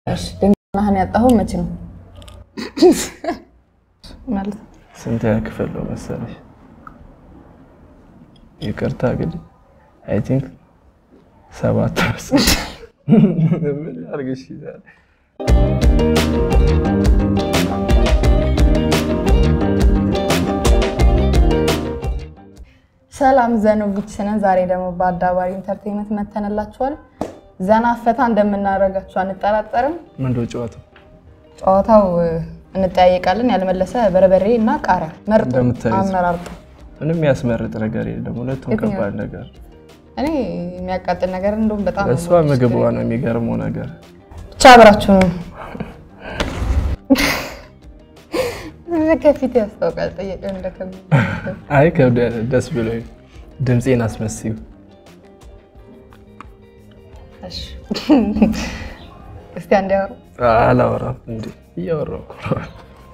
እሺ ድንቅናህን ያጣኸው መቼ ነው? ማለት ስንት ክፍል ነው መሰለሽ? ይቅርታ ግን አይ ቲንክ ሰባት መሰለሽ። ምን አድርግሽ ይዛል ሰላም ዘኖቪች ነን። ዛሬ ደግሞ በአዳባሪ ኢንተርቴንመንት መተንላችኋል። ዘና ፈታ እንደምናደርጋችሁ አንጠራጠርም። ምንድን ነው ጨዋታው? ጨዋታው እ፣ እንጠያየቃለን። ያልመለሰ በርበሬ እና ቃሪያ መርጦ እንደምታዩት። አመራርጦ። ምንም የሚያስመርጥ ነገር የለም። ሁለቱም የትኛው? ከባድ ነገር። እኔ የሚያቃጥል ነገር እንደውም በጣም እሷ ምግቧ ነው የሚገርመው ነገር። ብቻ አብራችሁ ነው። ከፊት ያስታውቃል። ጠየቀ እንደከብድ አይ ከብደ ደስ ብሎኝ ድምፄን አስመስዩ። እሺ። እስቲ አንድ ያወሩ አላወራም እንዴ? እያወራሁ እኮ ነው።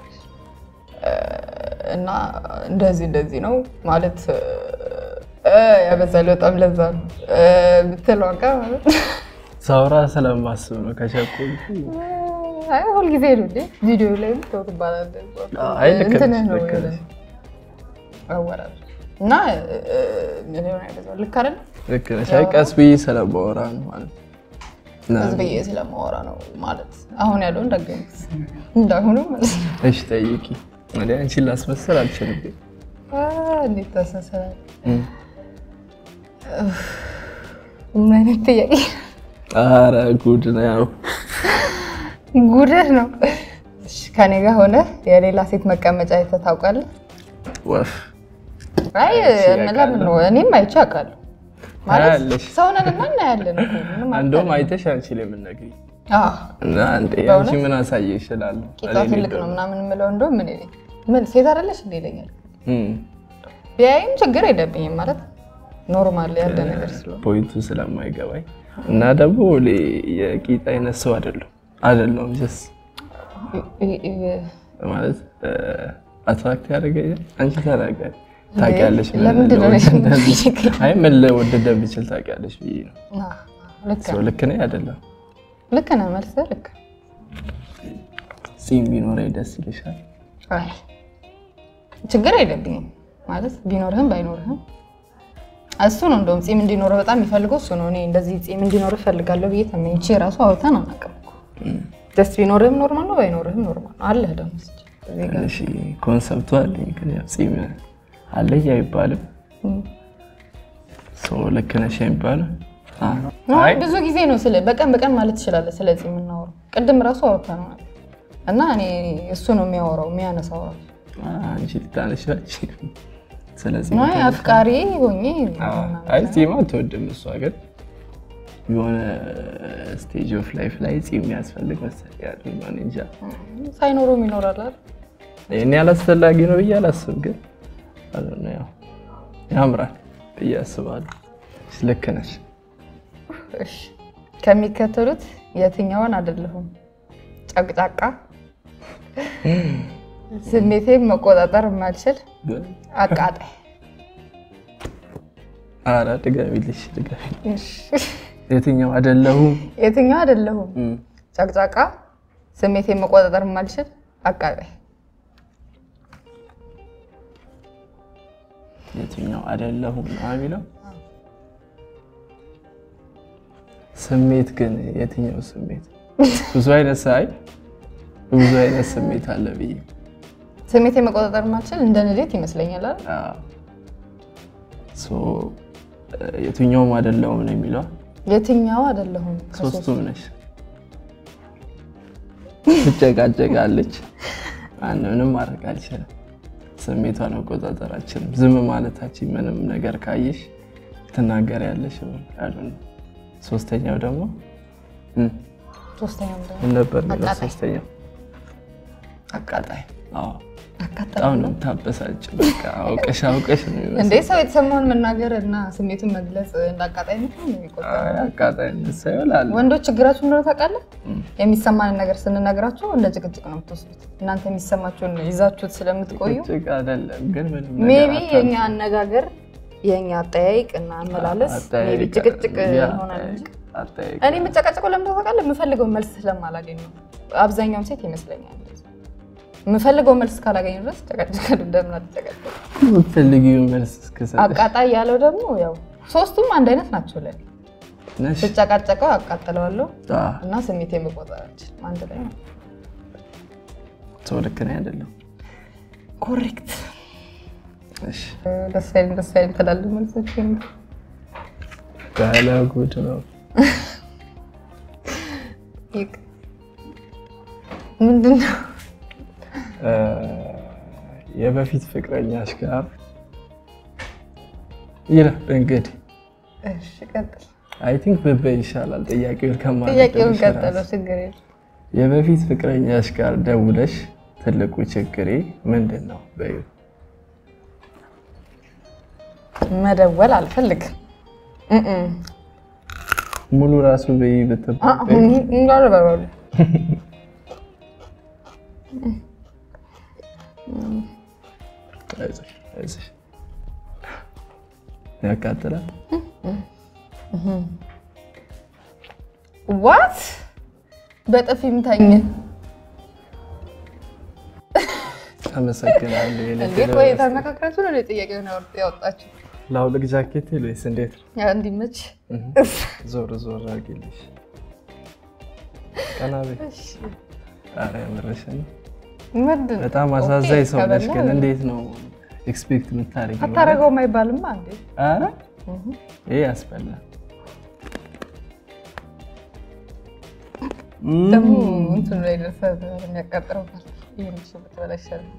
እና እንደዚህ እንደዚህ ነው ማለት እ፣ ያበዛል በጣም ለዛ ነው እ፣ ብትለው አቃ ማለት ሳውራ ስለማስብ ነው ከቸኮልኩ። አይ ሁልጊዜ ነው እንዴ ቪዲዮ ላይ ተው ትባላለህ። አይ ልክ ነሽ፣ እንትንህ ነው ልክ ነሽ። አወራር እና እ፣ ምን ሆነ ያበዛው ልክ አይደል? ልክ ነሽ። አይ ቀስ ብዬ ስለማወራ ነው ማለት ነው። እና ህዝብ ብዬ ስለማወራ ነው ማለት አሁን ያለውን ደግሞት እንዳሁኑ ማለት ነው። እሺ ጠይቂ። ወደ አንቺን ላስመሰል አልችልም። አ፣ እንዴት ታሳሰራል? እም። ምን አይነት ጥያቄ ኧረ ጉድ ነው ያው ጉድህ ነው። እሺ፣ ከኔ ጋር ሆነ የሌላ ሴት መቀመጫ አይተህ ታውቃለህ? ወፍ አይ ለምን ነው? እኔም አይቼ አውቃለሁ። ማለት ታያለሽ። ሰው ነን እና እናያለን እኮ ምንም እንደውም አይተሽ አንቺ ላይ የምነግሪኝ አዎ እና አንዴ አንቺ ምን አሳየ ይችላል ቂጧ ትልቅ ነው ምናምን የምለው እንደውም ምን ይለኝ ምን ሴት አይደለሽ እንደ ይለኛል። እም። ቢያይም ችግር የለብኝም ማለት ኖርማል ያለ ነገር ስለሆነ ፖይንቱ ስለማይገባኝ እና ደግሞ ሌ- የቂጥ አይነት ሰው አይደለም አይደለም ጀስ ይ- ይ- ማለት አትራክት ያደርገኛል። አንቺ ታደርጋለሽ ታውቂያለሽ። ምን ለምንድን ነው ልወድ እንደዚህ- የምትጠይቀኝ? አይ ምን ልወድ እንደምችል ታውቂያለሽ ብዬ ነው። አ፣ ልክ ሰው ነህ ልክ ነኝ አይደለም? ልክ ነህ መልስህ ልክ ጺም ቢኖረኝ ደስ ይልሻል? አይ ችግር የለብኝም ማለት ቢኖርህም ባይኖርህም እሱ ነው እንደውም ጺም እንዲኖርህ በጣም የሚፈልገው እሱ ነው። እኔ እንደዚህ ጺም እንዲኖርህ እፈልጋለሁ ብዬ ተመኝቼ ራሱ አውጥተን አናውቅም እኮ። ደስ ቢኖርህም ኖርማል ነው፣ ባይኖርህም ኖርማል ነው። አለህ ደግሞ እስኪ እዚህ ጋር እሺ ኮንሰፕቱ አለኝ፣ ግን ያው ጺም አለኝ አይባልም። ሰው ልክ ነሽ አይባልም። አ- ነው አይ ብዙ ጊዜ ነው ስለ በቀን በቀን ማለት ትችላለህ። ስለዚህ የምናወራው ቅድም ራሱ አውጥተነዋል እና እኔ እሱ ነው የሚያወራው የሚያነሳው ራሱ አንቺ ልታነሻች ስለዚህ ነው አፍቃሪ ሆኜ አይ ጺም አትወድም እሷ ግን የሆነ ስቴጅ ኦፍ ላይፍ ላይ ጺም ያስፈልግ መሰለኝ ያለኝ ነው እኔ እንጃ ሳይኖረውም ይኖራል አይደል? እኔ አላስፈላጊ ነው ብዬ አላስብ ግን I don't know፣ ያው ያምራል ብዬ አስባለሁ ልክ ነሽ እሺ ከሚከተሉት የትኛውን አይደለሁም? ጨቅጫቃ፣ ስሜቴን መቆጣጠር የማልችል፣ ግን አቃጣይ። ኧረ ድገሚልሽ ድገሚ እሺ፣ የትኛው አይደለሁም የትኛው አይደለሁም? እም፣ ጨቅጫቃ፣ ስሜቴን መቆጣጠር የማልችል፣ አቃጣይ። የትኛው አይደለሁም ነው የሚለው ስሜት ግን የትኛው ስሜት ብዙ አይነት ሳይ ብዙ አይነት ስሜት አለ ብዬ ስሜቴን መቆጣጠር የማልችል እንደ ንዴት ይመስለኛል አይደል? አዎ። ሶ የትኛውም አይደለሁም ነው የሚለው የትኛው አይደለሁም? ከሶስቱ ሶስቱም ነሽ ትጨቃጨቃለች አንድ ምንም ማድረግ አልችልም ስሜቷን መቆጣጠር አልችልም ዝም ማለታችን ምንም ነገር ካየሽ ትናገሪያለሽ ያሉ ነው ሶስተኛው ደግሞ እም፣ ሶስተኛው ደግሞ ምን ነበር የሚለው አቃጣይ። ሶስተኛው አቃጣይ አዎ አቃጣይ በጣም ነው የምታበሳጭ በቃ አውቀሽ አውቀሽ ነው የሚመስለው እንዴ ሰው የተሰማውን መናገር እና ስሜቱን መግለጽ እንደ አቃጣይነት ነው የሚቆጠረው። አይ፣ አቃጣይነት ሳይሆን አለ ወንዶች ችግራችሁ እንደሆነ ታውቃለህ? የሚሰማንን ነገር ስንነግራቸው እንደ ጭቅጭቅ ነው የምትወስዱት። እናንተ የሚሰማችሁን ይዛችሁት ስለምትቆዩ ጭቅ አይደለም ግን ምንም ነገር ሜቢ አታ- የኛ አነጋገር የኛ አጠያይቅ እና አመላለስ ሜቢ አጠያይቅ- ጭቅጭቅ ያ ይሆናል እንጂ አጠያየቅ እኔ የምጨቃጨቀው ለምን ታውቃለህ? የምፈልገው መልስ ስለማላገኝ ነው። አብዛኛውም ሴት ይመስለኛል የምፈልገው መልስ ካላገኝ ድረስ ጨቃጨቃለሁ። እንደምን አትጨቃጨቅ? የምትፈልጊውን መልስ እስክሰጥሽ አቃጣይ ያለው ደግሞ ያው ሶስቱም አንድ አይነት ናቸው ለኔ። ነሽ። ስጨቃጨቀው አቃጥለዋለሁ አዎ፣ እና ስሜት የመቆጠር አልችልም። አንድ ላይ ነው። ሰው ልክ ነኝ አይደለም? ኮሬክት። እሺ፣ ደስ አይልም ደስ አይልም ትላለህ መልሶች ባለ ጉድ ነው። ምንድን ነው? እ፣ የበፊት ፍቅረኛሽ ጋር ይላል እንግዲህ እሺ ቀጥል። አይ ቲንክ ብበይ ይሻላል። ጥያቄውን ከማለት ጥያቄውን ትንሽ ቀጥለው ራስ- ችግር የለም። የበፊት ፍቅረኛሽ ጋር ደውለሽ ትልቁ ችግሬ ምንድን ነው በይው። መደወል አልፈልግም። እም ሙሉ ራሱ በይ አ- ብትባይ እንዳለ በለው። አይዞሽ አይዞሽ ያቃጥላል። ዋት በጥፊ ምታኝ አመሰግናለሁ። የኔ እንዴ? ቴሌ- ቆይ ተመካክራችሁ ነው ጥያቄውን ያወጣችሁ? ላውልቅ ጃኬት ወይስ እንዴት ነው? ያ እንዲመች ዞር ዞር አድርጊልሽ። ቀና በይ። ኧረ የምርሽን ነው። ምንድን ነው? በጣም አሳዛኝ ሰው ነሽ። ከበላ ግን እንዴት ነው ኤክስፔክት የምታደርጊው? አታረገውም አይባልማ እንዴ? ኧረ ይሄ ያስበላል። ደግሞ እንትኑ ላይ ደርሰህ የሚያቃጥረው ይህን ሽብት በላ ይሻላል።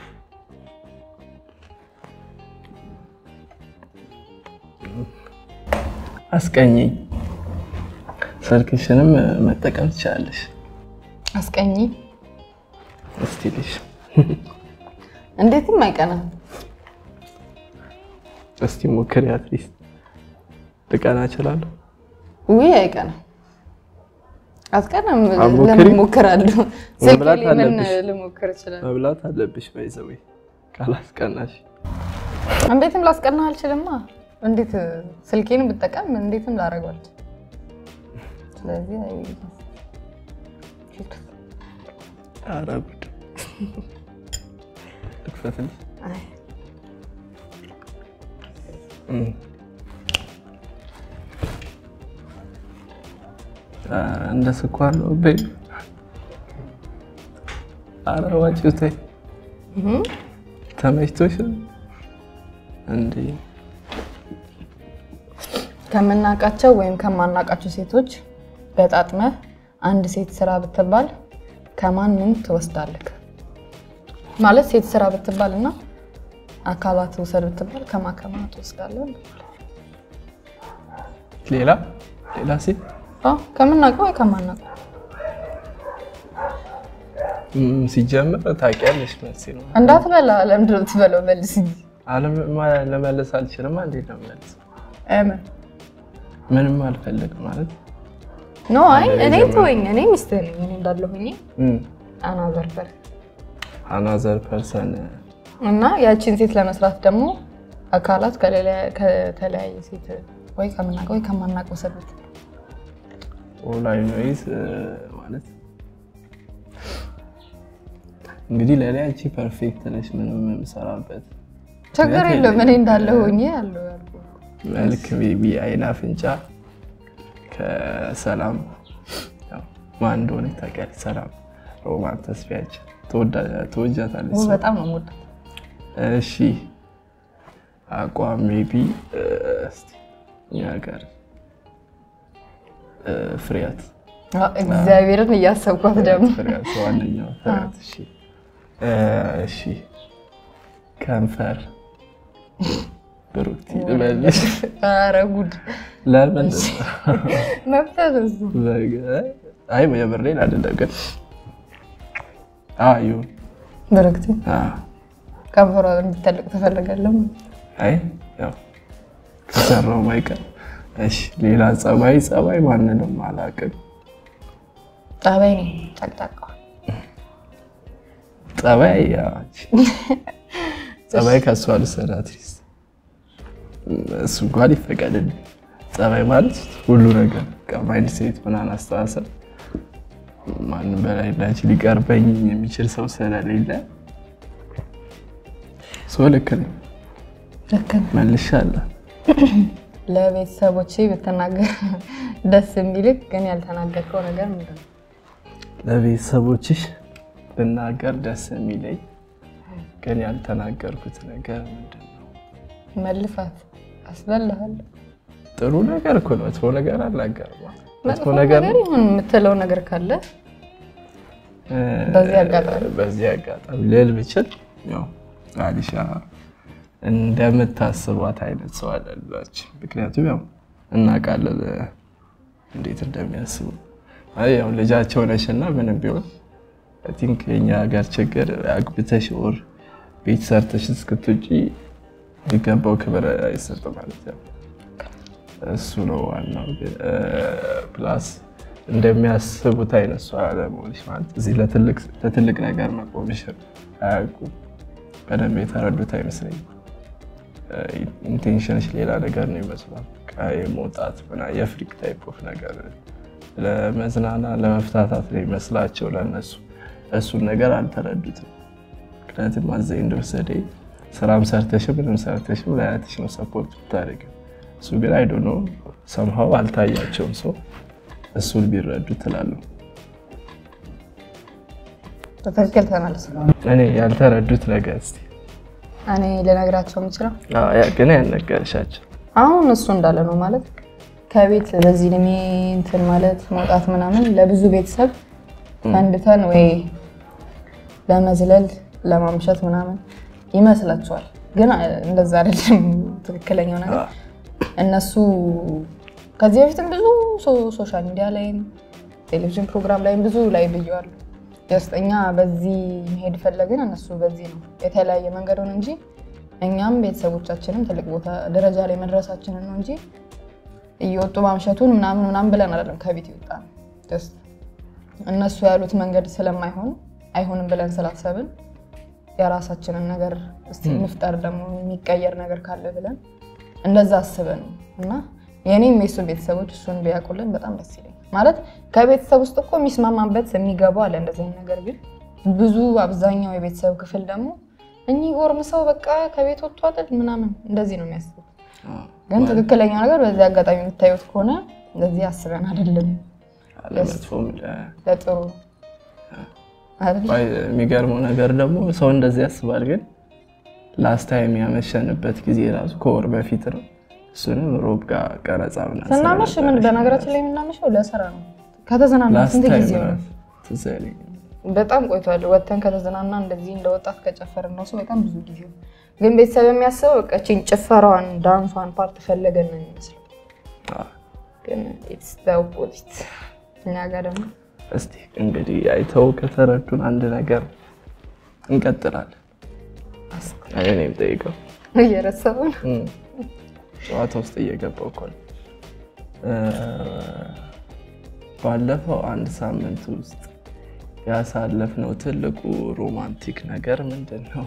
አስቀኝኝ። ስልክሽንም መጠቀም ትችላለሽ። አስቀኝ እስቲ ልሽ እንዴትም አይቀናም። እስቲ ሞክሪ። አትሊስት ልቀና እችላለሁ። ውይ አይቀናም። አትቀናም። አትሞክሪ? ለምን እሞክራለሁ? ስልኬ መብላት ላይ ምን አለብሽ። ልሞክር እችላለሁ? መብላት አለብሽ። ባይዘዌ ካላስቀናሽ እንዴትም ላስቀናህ አልችልማ። እንዴት ስልኬን ብጠቀም እንዴትም ላደርገው አልችልም። ስለዚህ አይ- ኧረ ጉድ ልክፈትልሽ። አይ፣ እም። ኧረ እንደ ስኳር ነው በይ። ኧረ ዋጪው ተይ። እህም፣ ተመችቶሽ እንዴ? ከምናውቃቸው ወይም ከማናውቃቸው ሴቶች በጣጥመህ አንድ ሴት ስራ ብትባል ከማን ምን ትወስዳለህ? ማለት ሴት ስራ ብትባል እና አካላት ውሰድ ብትባል ከማን ከማን ትወስዳለህ? ሌላ ሌላ ሴት አዎ፣ ከምናውቀው ወይ ከማናውቀው እም፣ ሲጀምር ታውቂያለሽ መልሴ ነው። እንዳትበላ። ለምንድን ነው የምትበላው? መልስ እንጂ አለም- ማ- ለመለስ አልችልም። እንዴት ነው መልስ? እመን ምንም አልፈልግም ማለት ኖ አይ አንድ ላይ እኔ ጀምሮ- ተወኝ። እኔ ሚስትህ ነኝ። እኔ እንዳለ ሆኜ አናዘር በር አናዘር ፐርሰን እና ያቺን ሴት ለመስራት ደግሞ አካላት ከሌላ- ከተለያየ ሴት ወይ ከምናውቀው ወይ ከማናውቀው ሰበት ኦላይ ኖይዝ ማለት እንግዲህ ለእኔ አንቺ ፐርፌክት ነሽ። ምንም የምሰራበት ችግር ምክንያት የለም። እኔ የለኝም። እንዳለ ሆኜ ያለው ያልኩህ መልክ ቤቢ፣ አይን፣ አፍንጫ ከሰላም ያው ማን እንደሆነ ታውቂያለሽ። ሰላም ሮማን ተስፋያችን ተወጃታለች። ውይ፣ በጣም ነው የምወዳት። እሺ አቋም ሜቢ እስቲ እኛ ጋር እ፣ ፍሬያት አዎ፣ እግዚአብሔርን እያሰብኳት ደግሞ ፍሬያት ዋነኛው ፍሬያት። እሺ እ፣ እሺ ከንፈር ብሩክቲ ልበልሽ? ኧረ ጉድ ለምን መብትህ ነው እሱ። አይ የምሬን አይደለም ግን አዎ ይሁን በረክቴ አዎ ከንፈሯ እንዲተልቅ ትፈልጋለህ? አይ ያው ከሰራው ማይቀር። እሺ ሌላ ጸባይ ጸባይ ማንንም አላውቅም። ጠባይ ነው ጨቅጫቃ ጸባይ ያው አንቺ ጸባይ ከእሷ ልሰራ አትሊስት እሱ እንኳን ይፈቀድልኝ። ጸባይ ማለት ሁሉ ነገር በቃ ማይንድ ሴት ምናምን አስተሳሰብ ማንም በላይ እንዳንቺ ሊቀርበኝ የሚችል ሰው ስለሌለ ሰው ልክ ነኝ ልክ ነህ። መልሻለሁ። ለቤተሰቦቼ ብትናገር ደስ የሚልክ ግን ያልተናገርከው ነገር ምንድን ነው? ለቤተሰቦችሽ ብናገር ደስ የሚለኝ ግን ያልተናገርኩት ነገር ምንድን ነው? መልፋት አስበልሃል። ጥሩ ነገር እኮ ነው። መጥፎ ነገር አልናገርም። መጥፎ መጥፎ ነገር ነገር ይሁን የምትለው ነገር ካለ በዚህ አጋጣሚ በዚህ አጋጣሚ ልል ብችል ያው አሊሻ እንደምታስቧት አይነት ሰው አይደለችም። ምክንያቱም ያው እናውቃለን እንዴት እንደሚያስቡ። አይ ያው ልጃቸው ነሽ እና ምንም ቢሆን አይ ቲንክ የኛ ሀገር ችግር አግብተሽ ወር ቤት ሰርተሽ እስክትውጪ የሚገባው ክብር አይሰጥም ማለት ነው። እሱ ነው ዋናው። ፕላስ እንደሚያስቡት አይነት ሰው አለመሆንሽ ማለት እዚህ ለትልቅ ነገር መቆምሽ አያውቁም። በደንብ የተረዱት አይመስለኝም። ኢንቴንሽንሽ ሌላ ነገር ነው ይመስላል። የመውጣት ምናምን የፍሪክ ታይፕ ኦፍ ነገር ለመዝናና ለመፍታታት ነው ይመስላቸው ለነሱ። እሱን ነገር አልተረዱትም። ምክንያቱም አዘኝ እንደወሰደ ስራም ሰርተሽም ምንም ሰርተሽም ለአያትሽ ነው ሰፖርት ብታደርጊው። እሱ ግን አይዶ ነው ሰምሃው አልታያቸውም። ሰው እሱን ቢረዱ ትላለሁ። በትክክል ተመልስ። እኔ ያልተረዱት ነገር እስኪ እኔ ልነግራቸው የምችለው ግን ያልነገርሻቸው አሁን እሱ እንዳለ ነው ማለት ከቤት በዚህ እድሜ እንትን ማለት መውጣት ምናምን ለብዙ ቤተሰብ ፈንድተን ወይ ለመዝለል ለማምሸት ምናምን ይመስላቸዋል። ግን እንደዛ አይደለም ትክክለኛው ነገር። እነሱ ከዚህ በፊትም ብዙ ሶሻል ሚዲያ ላይም ቴሌቪዥን ፕሮግራም ላይም ብዙ ላይ ብየዋለሁ። ደስተኛ በዚህ መሄድ ፈለግን፣ እነሱ በዚህ ነው የተለያየ መንገድ ሆነ እንጂ እኛም ቤተሰቦቻችንም ትልቅ ቦታ ደረጃ ላይ መድረሳችንን ነው እንጂ እየወጡ ማምሸቱን ምናምን ምናምን ብለን አይደለም ከቤት ይወጣ ነው። እነሱ ያሉት መንገድ ስለማይሆን አይሆንም ብለን ስላሰብን የራሳችንን ነገር እስቲ እንፍጠር ደግሞ የሚቀየር ነገር ካለ ብለን እንደዛ አስበን ነው እና የእኔም የሱ ቤተሰቦች እሱን ቢያውቁልን በጣም ደስ ይለኛል። ማለት ከቤተሰብ ውስጥ እኮ የሚስማማበት የሚገባው አለ እንደዚህ አይነት ነገር ግን ብዙ አብዛኛው የቤተሰብ ክፍል ደግሞ እኚህ ጎርምሰው በቃ ከቤት ወጥቶ አይደል ምናምን እንደዚህ ነው የሚያስቡት። ግን ትክክለኛው ነገር በዚህ አጋጣሚ የምታዩት ከሆነ እንደዚህ አስበን አይደለም ለመጥፎም ለጥሩ የሚገርመው ነገር ደግሞ ሰው እንደዚህ ያስባል። ግን ላስት ታይም ያመሸንበት ጊዜ ራሱ ከወር በፊት ነው። እሱንም ሮብ ጋር ቀረጻ ምናምን ስናመሽ ምን በነገራችን ላይ የምናመሸው ለስራ ነው። ከተዝናና ስንት ጊዜ ሆነ? ትዝ አይለኝም። በጣም ቆይቷል። ወተን ከተዝናና እንደዚህ እንደ ወጣት ከጨፈርን ነው በጣም ብዙ ጊዜ ግን ቤተሰብ የሚያስበው በቃ እቺን ጭፈራዋን ዳንሷን ፓርት ፈለገን ነው የሚመስለው። ግን ኢትስ ዘ ኦፖዚት እኛ ጋር ደግሞ እስቲ እንግዲህ አይተው ከተረዱን አንድ ነገር እንቀጥላለን። እኔም ጠይቀው እየረሳውን ጨዋታ ውስጥ እየገባው እኮ ነው። ባለፈው አንድ ሳምንት ውስጥ ያሳለፍነው ትልቁ ሮማንቲክ ነገር ምንድን ነው?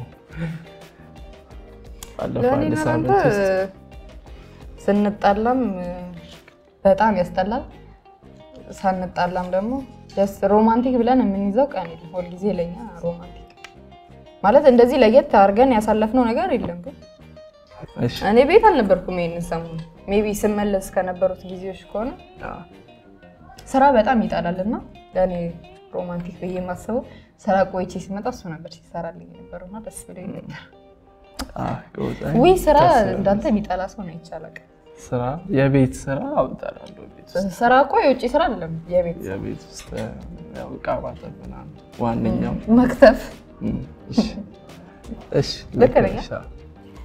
ባለፈው አንድ ለእኔ ሳምንት ለአንተ ውስጥ ስንጣላም በጣም ያስጠላል፣ ሳንጣላም ደግሞ ደስ ሮማንቲክ ብለን የምንይዘው ቀን የለም። ሁልጊዜ ለኛ ሮማንቲክ ማለት እንደዚህ ለየት አድርገን ያሳለፍነው ነገር የለም። ግን እሺ፣ እኔ ቤት አልነበርኩም ይሄንን ሰሞኑን። ሜይ ቢ ስመለስ ከነበሩት ጊዜዎች ከሆነ አዎ፣ ስራ በጣም ይጣላል እና ለእኔ ሮማንቲክ ብዬ የማስበው ስራ ቆይቼ ሲመጣ እሱ ነበር ሲሰራልኝ የነበረው እና ደስ ብሎኝ ነበር። አዎ፣ ጎበዝ። ውይ ስራ ደስ ይላል። እንዳንተ የሚጠላ ሰው ነው ይቻላል። ስራ የቤት ስራ አውጣላለሁ። ቤት ውስጥ ስራ እኮ የውጭ ስራ አይደለም የቤት የቤት ውስጥ ያው ዕቃ ማጠብ ምናምን ዋነኛው መክተፍ እም፣ እሺ፣ እሺ፣ ልክ ነኝ? ነሽ። አዎ።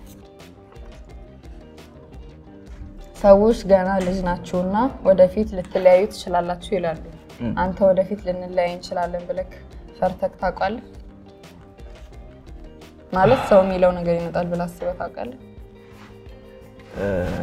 ሰዎች ገና ልጅ ናችሁና ወደፊት ልትለያዩ ትችላላችሁ ይላሉ። እም። አንተ ወደፊት ልንለያይ እንችላለን ብለህ ፈርተህ ታውቃለህ? ማለት ሰው የሚለው ነገር ይመጣል ብለህ አስበህ ታውቃለህ? እ፣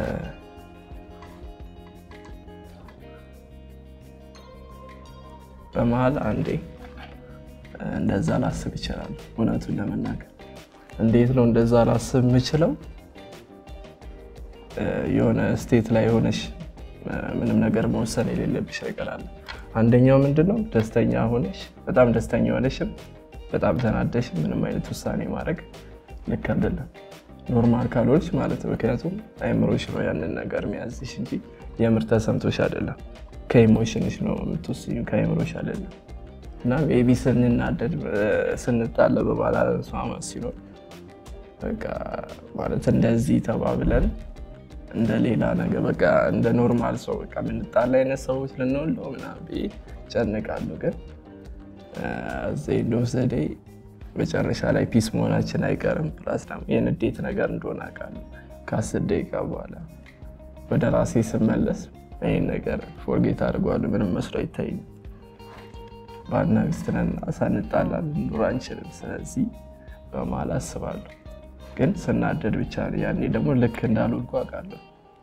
በመሀል አንዴ እንደዛ ላስብ ይችላል። እውነቱን ለመናገር እንዴት ነው እንደዛ ላስብ የምችለው? እ፣ የሆነ ስቴት ላይ ሆነሽ ምንም ነገር መወሰን የሌለብሽ ነገር አለ። አንደኛው ምንድነው ደስተኛ ሆነሽ በጣም ደስተኛ ሆነሽም በጣም ተናደሽም ምንም አይነት ውሳኔ ማድረግ ልክ አይደለም። ኖርማል ካልሆንሽ ማለት ነው። ምክንያቱም አይምሮሽ ነው ያንን ነገር የሚያዝሽ እንጂ የምር ተሰምቶሽ አይደለም። ከኢሞሽንሽ ነው የምትወስኙ ከአይምሮሽ አይደለም። እና ቤቢ ስንናደድ ስንጣለ በባላንስ ማመት ሲኖር በቃ ማለት እንደዚህ ተባብለን እንደ ሌላ ነገር በቃ እንደ ኖርማል ሰው በቃ የምንጣላ አይነት ሰዎች ልንወለው ምናምን ብዬ ጨንቃለሁ። ግን ዜዶ ዘዴ መጨረሻ ላይ ፒስ መሆናችን አይቀርም። ፕላስ ደግሞ የንዴት ነገር እንደሆነ አውቃለሁ። ከአስር ደቂቃ በኋላ ወደ ራሴ ስመለስ ይህን ነገር ፎርጌት አድርጓለሁ። ምንም መስሎ አይታይም። ባልና ሚስት ነን፣ ሳንጣላ ልንኖር አንችልም። ስለዚህ በመሀል አስባለሁ። ግን ስናደድ ብቻ ነው። ያኔ ደግሞ ልክ እንዳልወድኩ አውቃለሁ።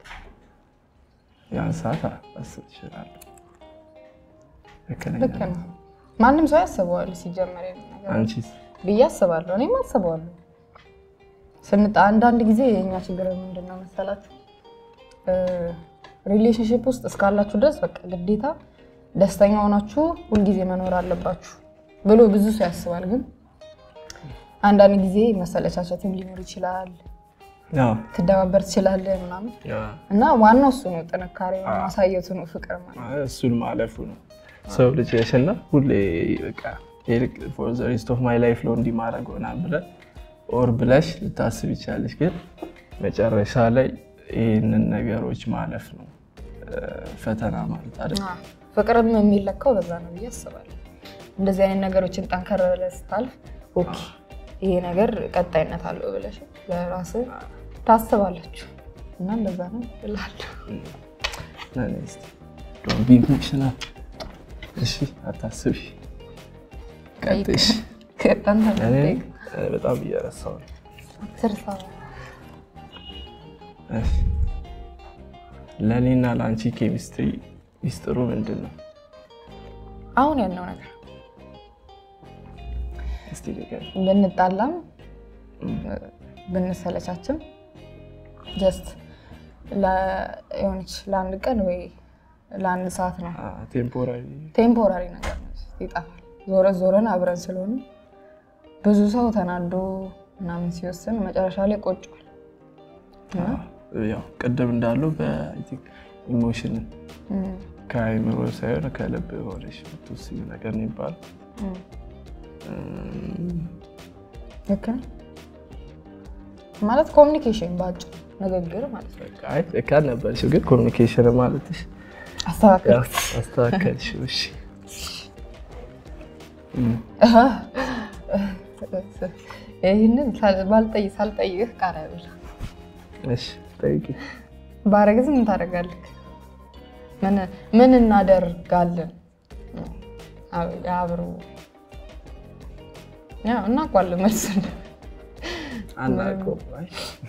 ያን ሰዓት አስብ እችላለሁ። ልክ ነኝ ልክ ነው። ማንም ሰው ያስበዋል ሲጀመር ይሄን ነገር አንቺስ? ብዬ አስባለሁ። እኔም አስበዋለሁ። ስንጣ አንዳንድ ጊዜ የእኛ ችግር ምንድን ነው መሰላችሁ? ሪሌሽንሽፕ ውስጥ እስካላችሁ ድረስ በቃ ግዴታ ደስተኛ ሆናችሁ ሁልጊዜ መኖር አለባችሁ ብሎ ብዙ ሰው ያስባል። ግን አንዳንድ ጊዜ መሰለቻቸትም ሊኖር ይችላል። አዎ፣ ትደባበር ትችላለህ ምናምን ያ እና ዋናው እሱ ነው፣ ጥንካሬ ማሳየቱ ነው፣ ፍቅር ማለት እሱን ማለፉ ነው። ሰው ልጅ ነሽና ሁሌ በቃ ፎር ዘ ሬስት ኦፍ ማይ ላይፍ ለው እንዲህ ማድረግ ሆና ብለህ ኦር ብለሽ ልታስብ ይቻለች። ግን መጨረሻ ላይ ይህንን ነገሮች ማለፍ ነው ፈተና ማለት አይደል? አዎ። ፍቅርም የሚለካው በዛ ነው ብዬ አስባለሁ። እንደዚህ አይነት ነገሮችን ጠንከር ብለህ ስታልፍ ኦኬ ይሄ ነገር ቀጣይነት አለው ብለሽ ለራስህ ታስባላችሁ እና እንደዛ ነው እላለሁ። ዶንት ቢ ኢሞሽናል። እሺ አታስቢ። ቀጥሽ። ከጣን እኔ በጣም እየረሳሁ ነው። ስርሳ እሺ። ለእኔና ለአንቺ ኬሚስትሪ ሚስጥሩ ምንድን ነው? አሁን ያለው ነገር እስቲ ንገሪኝ። ብንጣላም ብንሰለቻችም ጀስት የሆነች ለአንድ ቀን ወይ ለአንድ ሰዓት ነው ቴምፖራሪ ቴምፖራሪ ነገር ነው፣ ይጠፋል። ዞረ ዞረን አብረን ስለሆነ ብዙ ሰው ተናዶ ምናምን ሲወስን መጨረሻ ላይ ቆጭዋል። እና ያው ቅድም እንዳለው በኢሞሽን እም፣ ከአይምሮ ሳይሆን ከልብ ሆነሽ የምትወስኝ ነገር ነው ይባላል። እም፣ ልክ ነህ። ማለት ኮሚኒኬሽን በአጭሩ ንግግር ማለት ነው። በቃ አይ ልክ አልነበርሽም፣ ግን ኮሚኒኬሽን ማለትሽ አስተካከልኩት። አስተካከልሽው። እሺ እም፣ ይህንን ባልጠይ ሳልጠይቅህ ቃል አይበላ እሺ ጠይቂ። ባረግዝ ምን ታደርጋለህ? ምን ምን እናደርጋለን? አብሮ ያው እናውቀዋለን መልስ አናውቀውም። አይ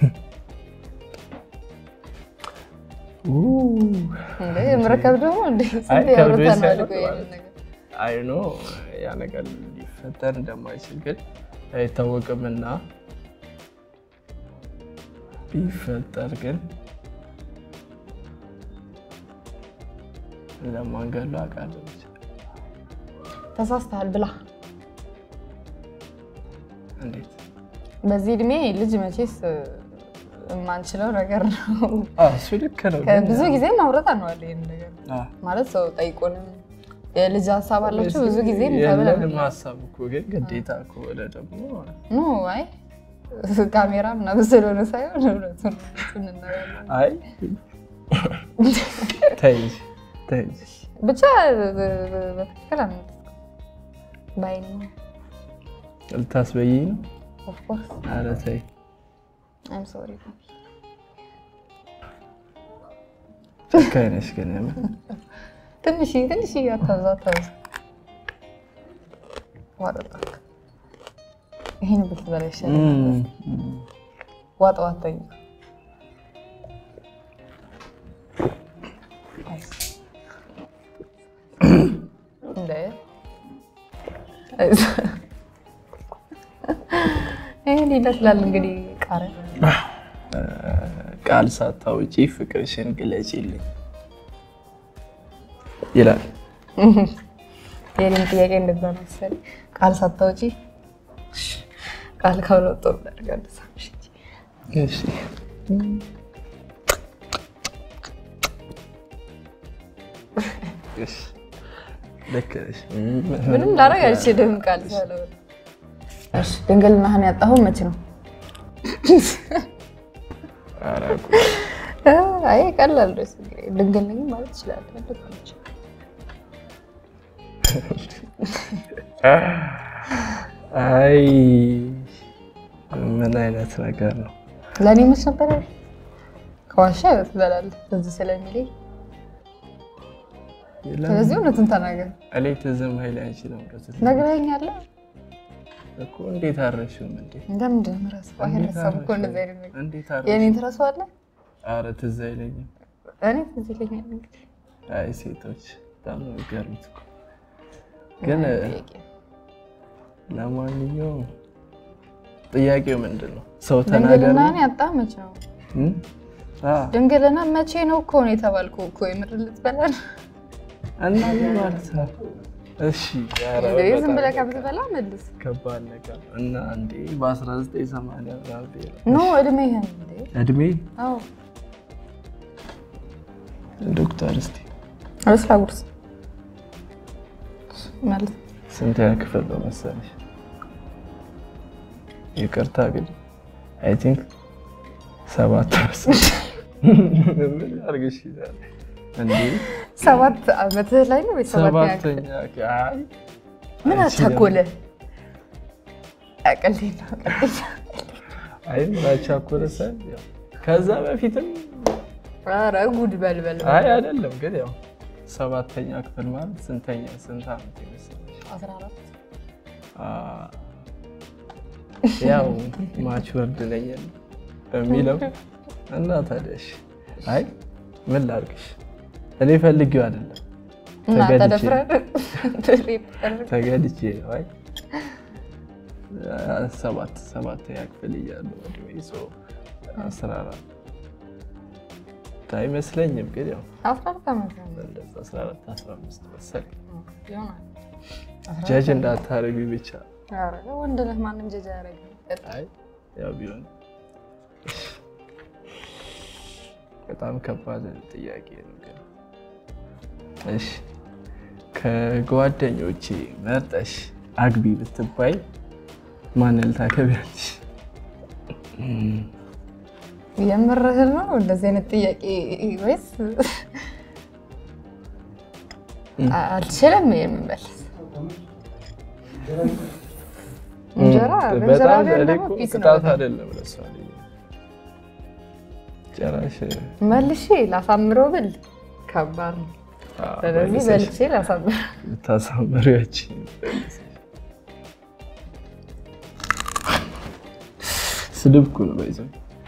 ኡ፣ ምረከብ ደግሞ እንደ አይ ስንት ከብዶ ያወራተናል እኮ ሳይሆን ይሄንን ነገር። አይ ኖ ያ ነገር ሊፈጠር እንደማይችል ግን አይታወቅምና ቢፈጠር ግን ለማንገሉ አውቃለሁ ብቻ ተሳስተሃል ብላ እንዴት በዚህ እድሜ ልጅ መቼስ የማንችለው ነገር ነው። አዎ፣ እሱ ልክ ነው ግን ብዙ ጊዜ ማውረት አነዋለ ይህን ነገር አዎ፣ ማለት ሰው ጠይቆንም የልጅ ሀሳብ አላችሁ ብዙ ጊዜ የለንም ተብለን ሀሳብ እኮ ግን ግዴታ ከሆነ ደግሞ ኖ አይ ካሜራ ምናምን ስለሆነ ሳይሆን እውነቱን እውነቱን እንነጋገራለን። አይ ተይ እንጂ፣ ተይ እንጂ። ብቻ በትክክል አምጥ ባይኒ ልታስበይኝ ነው? ኦፍኮርስ ኧረ ተይ አይም ሶሪ ጨካኝ ነሽ ግን የምር ትንሽ ትንሽ አታብዛ አታብዛ ዋጠጣ ይሄን ብትበላ ይሻላል እም፣ ዋጥ ዋጠኝ እንደ ይህን ይመስላል እንግዲህ ቃረ ቃል ሳታውጪ ፍቅርሽን ግለጪልኝ። ይላል። የኔም ጥያቄ እንደዛ ነው መሰለኝ። ቃል ሳታውጪ ቃል ካልወጣሁ እናደርጋለን። ሳምሽ እንጂ እሺ እሺ፣ ልክ ነሽ። ምንም ላደርግ አልችልም። ቃል ሳልወጣ እሺ። ድንግልናህን ያጣኸው መቼ ነው? ኧረ አይ ቀላል ነው። ድንግል ነኝ ማለት እችላለሁ። አይ ምን አይነት ነገር ነው? ለእኔ መች ነበረ ከዋሻ ትበላለህ ትዝ ስለሚለኝ ስለዚህ እውነትን ተናገር። እኔ ትዝም ኃይል አይችልም ነግረኸኛል እኮ እንዴት አረሽም እንዴ? እንደምንድን ነው እረሳው? አይረሳም እኮ እንደዚህ አይነት ነገር። እንዴት አረሽ? የእኔን ትረሳዋለህ? ኧረ ትዝ አይለኝም። እኔ ትዝ ይለኛል። እንግዲህ አይ ሴቶች በጣም ነው የሚገርሙት እኮ። ግን ጥያቄ ለማንኛውም ጥያቄው ምንድን ነው? ሰው ተናገር ነው? ድንግልናህን ያጣህ መቼ ነው? እም? አ ድንግልና መቼ ነው እኮ ነው የተባልኩ እኮ የምር ልትበላ ነው? እና ምን ማለት ነው? እሺ ኧረ እንደዚህ ዝም በጣም ብለህ ከምትበላ መልስ። ከባድ ነገር ነው። እና አንዴ በ1980 ምናምን ብሄር ኖ እድሜህን እንዴ? እድሜ አዎ ዶክተር እስቲ አብስላ ጉርስ ማለት ስንተኛ ክፍል ነው መሰለሽ? ይቅርታ ግን አይ ቲንክ ሰባት መሰለሽ። ምን አድርግሽ ይላል እንዴ? ሰባት ዓመትህ ላይ ነው ወይ ሰባት ሰባተኛ አይ ምን አቻኮለ? ቀልዴ ነው ቀልዴ ነው። አይ ምን አቻኮለ ሳይሆን ያው ከዛ በፊትም ኧረ ጉድ በል በል በል። አይ አይደለም ግን ያው ሰባተኛ ክፍል ማለት ስንተኛ ስንት ዓመት ይመስልሽ? አስራ አራት አ ያው ማቹርድ ነኝ በሚለው እና ታዲያሽ አይ ምን ላድርግሽ እኔ ፈልጌው አይደለም እና ተገድጄ ተደፍረህ ድሪፕ አድርገህ ተገድጄ ነው። አይ ሰባት ሰባተኛ ክፍል እያለሁ እድሜ ሰው አስራ አራት አይመስለኝም ግን ያው አስራ አራት ዓመት ነው እንደዛ አስራ አራት አስራ አምስት መሰለኝ። ይሆናል። አስራ ጀጅ አራት እንዳታረጉ ብቻ ኧረ ወንድ ነህ ማንም ጀጅ አያደርግም። አይ ያው ቢሆን በጣም ከባድ ጥያቄ ነው ግን እሺ ከጓደኞቼ መርጠሽ አግቢ ብትባይ ማንን ታገቢያለሽ? የምርህን ነው እንደዚህ አይነት ጥያቄ ወይስ አ- አልችልም የምመልስ እንጀራ በእንጀራ በጣም ቢሆን እኔ ደግሞ እኮ ፒስ ነው ቅጣት በጣም። አይደለም ለሷ ልጅ ጭራሽ መልሼ ላሳምረው ብል ከባድ ነው። አዎ፣ ስለዚህ መልሰሽ በልቼ ላሳምረው። ልታሳምሪያችን ስድብ እኮ ነው ባይዘው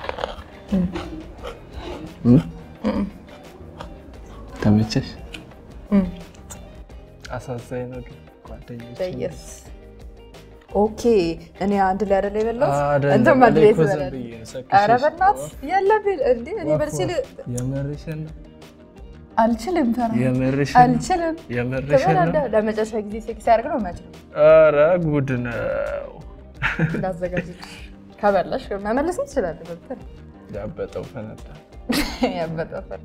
ተመቸሽ? እም። አሳዛኝ ነው ግን ጓደኞች በየስ ኦኬ። እኔ አንድ ላይ አይደለ የበላሁት አይደለም፣ አንተም አንድ እኔ ላይ እኮ ዝም ትበላለህ። ብዬ ነው ሰክሼሽ። ኧረ በእናትህ የለብህ እንዴ! እኔ በልቼ ል- የምርሽን ነው? አልችልም። ፈራ የምርሽን ነው? አልችልም። የምርሽን ነው? ትበላለህ። ለመጨረሻ ጊዜ ሴክስ ያደርግ ነው መች ነው ኧረ ጉድ ነው። እንዳዘጋጀች ከበላሽ መመለስ ትችላለህ። በብትር ያበጠው ፈነዳ። ያበጠፈል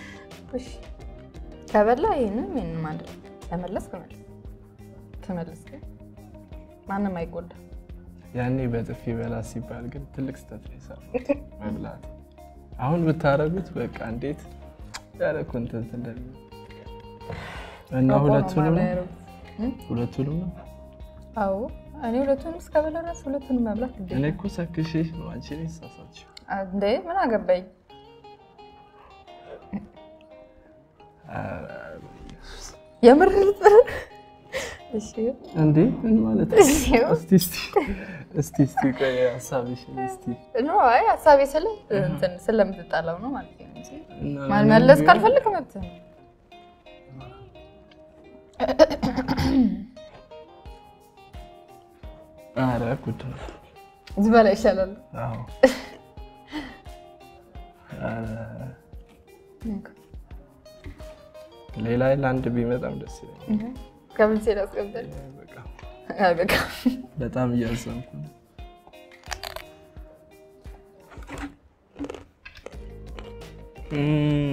ከበላ ይህንም ይህንም አንድ ላይ ለመለስ ትመለስ ትመለስ ግን ማንም አይጎዳ። ያኔ በጥፊ በላ ሲባል ግን ትልቅ ስህተት ነው የሰራሁት መብላት። አሁን ብታረጉት በቃ እንዴት ያለ ኮንተንት እንደሚሆን እና ሁለቱንም ነው ሁለቱንም ነው። አዎ እኔ ሁለቱንም እስከበላ ድረስ ሁለቱንም መብላት እኔ ግዴታ እኮ ሰክሼሽ ነው አንቺ ነሽ የተሳሳትሽው። እንዴ ምን አገባኝ? ኧረ በኢየሱስ። የምር ልትበላ እሺ እንዴ ምን ማለት ነው? እሺ። እስቲ እስቲ እስቲ እስቲ ቆይ ሀሳብሽን እስቲ ኖ አይ ሀሳቤ ስለ እንትን ስለምትጣላው ነው ማለት ነው እንጂ እና ማልመለስ ቢሆን- ካልፈልግ መብት ነው። ኧረ ጉድ ነው። ዝበላ ይሻላል። አዎ ኧረ ሌላ ለአንድ ቢመጣም ደስ ይለኛል። ከምንሴ ላስቀምጠል በቃ በቃ በጣም እያዘንኩ ነው። እም፣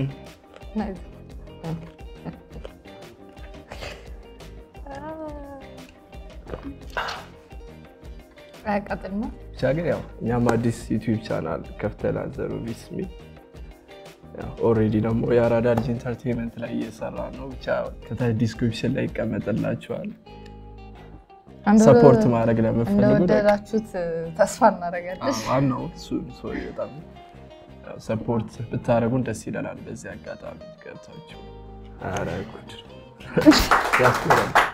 አያቃጥልማ ብቻ ግን ያው እኛም አዲስ ዩቲዩብ ቻናል ከፍተናል ዘሩ ቢስ የሚል ኦልሬዲ ደግሞ የአራዳ ልጅ ኢንተርቴንመንት ላይ እየሰራ ነው። ብቻ ከታች ዲስክሪፕሽን ላይ ይቀመጥላችኋል። ሰፖርት ማድረግ ለምፈልጉ ደግሞ እንደወደዳችሁት ተስፋ እናደርጋለን። ዋናው እሱ ሰው በጣም ሰፖርት ብታደረጉን ደስ ይለናል። በዚህ አጋጣሚ ገብታችሁ ኧረ ጉድ ያስብላል።